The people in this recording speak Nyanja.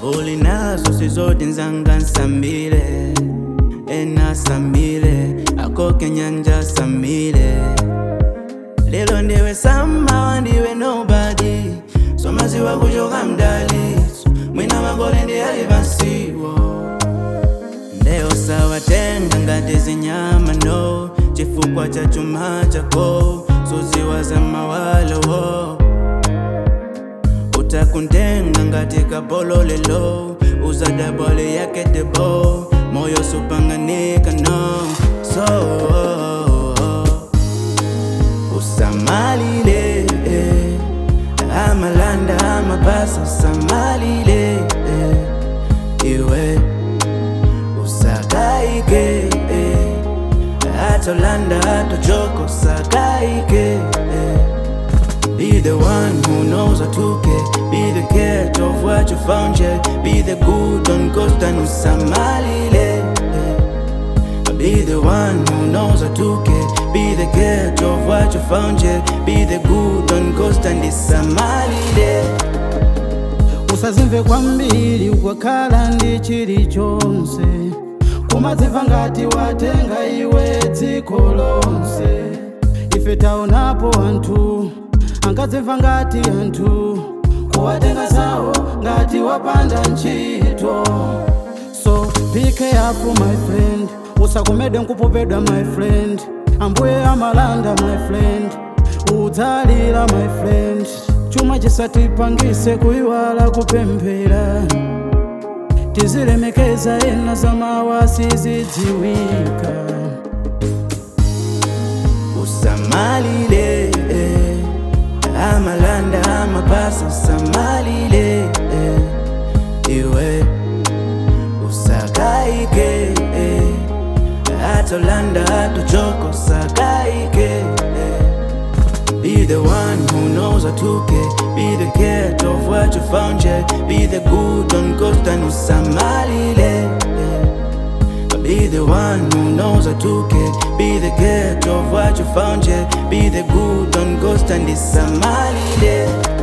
uli nazo sizoti nzanga nsambile ena sambile akoke nyanja sambile lelo ndiwe sama ndiwe nobody somaziwa kuchoka mdalitso mwina makole ndiyali pansiwo leo sawatenga ngati zinyama no chifukwa cha chuma chako suziwa za mawalowo utakuntenga ngati kapolo lelo uzadabwale yake debo moyo supanganika no so usamalile eh. amalanda amapasa usamalile eh. iwe usakaike eh. atolanda atochoko sakaike eh. Be the one who knows how to care. Be the catch of what you found, yeah. Be the good on ghost and usamalile. yeah. Be the one who knows how to care. Be the catch of what you found, yeah. Be the good on ghost and usamalile. usazimve kwambiri ukakhala ndi chilichonse kumadzimva ngati watenga iwe dziko lonse ife taonapo anthu ankadzimva ngati anthu kuwatenga zawo ngati wapanda ntchito so be careful my friend usakomedwe nkupopedwa my friend ambuye amalanda my friend udzalira my friend chuma chisatipangise kuyiwala kupemphera tizilemekeza ena zamawa sizidziwika usamalile eh. amalanda amapasa usamalile eh. iwe usakaike eh. atolanda atochoko sakaike eh. Be the one who knows how to care. Be the catch of what you found, yeah. Be the good on ghost and usamalile. yeah. Be the one who knows how to care. Be the catch of what you found, yeah. Be the good on ghost and usamalile.